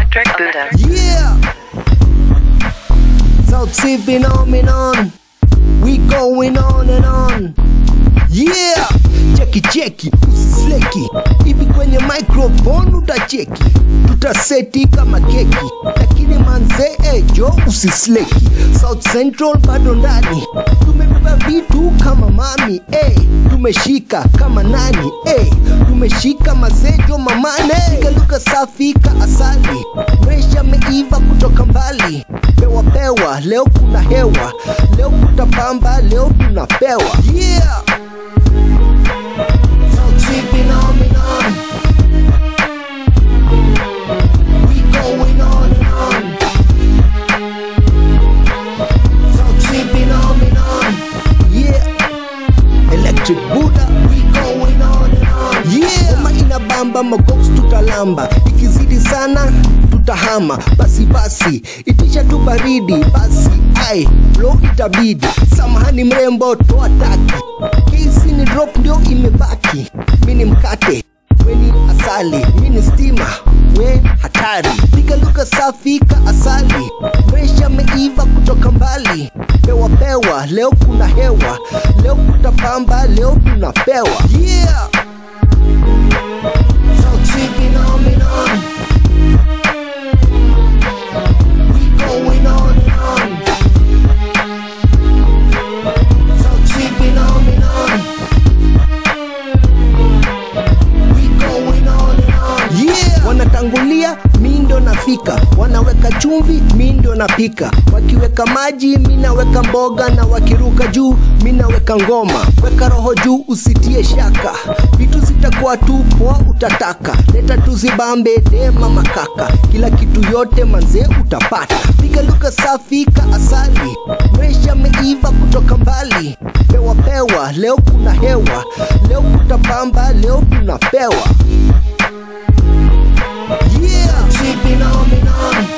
Electric Buddha. Yeah. South Sea phenomenon. We going on and on. Yeah. Cheki cheki, usisleki. Hivi kwenye microphone utacheki. Tutaseti kama keki. Lakini manze eh, jo usisleki. South Central bado ndani. Tumebeba vitu kama mami eh. Tumeshika kama nani eh. Tumeshika mazejo mamane. Piga lugha safi ka asali. Resha meiva kutoka mbali. Pewa pewa, leo kuna hewa. Leo kutapamba, leo tunapewa. Yeah. South Sea phenomenon. We going on and on. South Sea phenomenon. Yeah. Electric Buddha. We going on and on. Yeah. Kama inabamba magox tutalamba. Ikizidi sana tutahama. Basi basi, itisha tu baridi. Basi ai, lo itabidi. Samahani mrembo, toa taki. Kesi ni drop ndio imebaki. Mini mkate weni asali, mini stima we hatari. Piga lugha safi ka asali, resha meiva kutoka mbali. Pewa pewa, leo kuna hewa, leo kutapamba, leo tunapewa. Yeah. South Sea phenomenon. We going on and on. South Sea phenomenon. We going on and on. Yeah. Wanatangulia mi ndo nafika, wanaweka chumvi mi ndo napika, wakiweka maji mi naweka mboga, na wakiruka juu mi naweka ngoma. Weka roho juu, usitie shaka, vitu zitakuwa tu poa, utataka leta tuzibambe dema makaka, kila kitu yote manze utapata. Piga lugha safi ka asali, resha meiva kutoka mbali, pewa pewa, leo kuna hewa, leo kutapamba, leo tunapewa. Yeah, Sea phenomenon.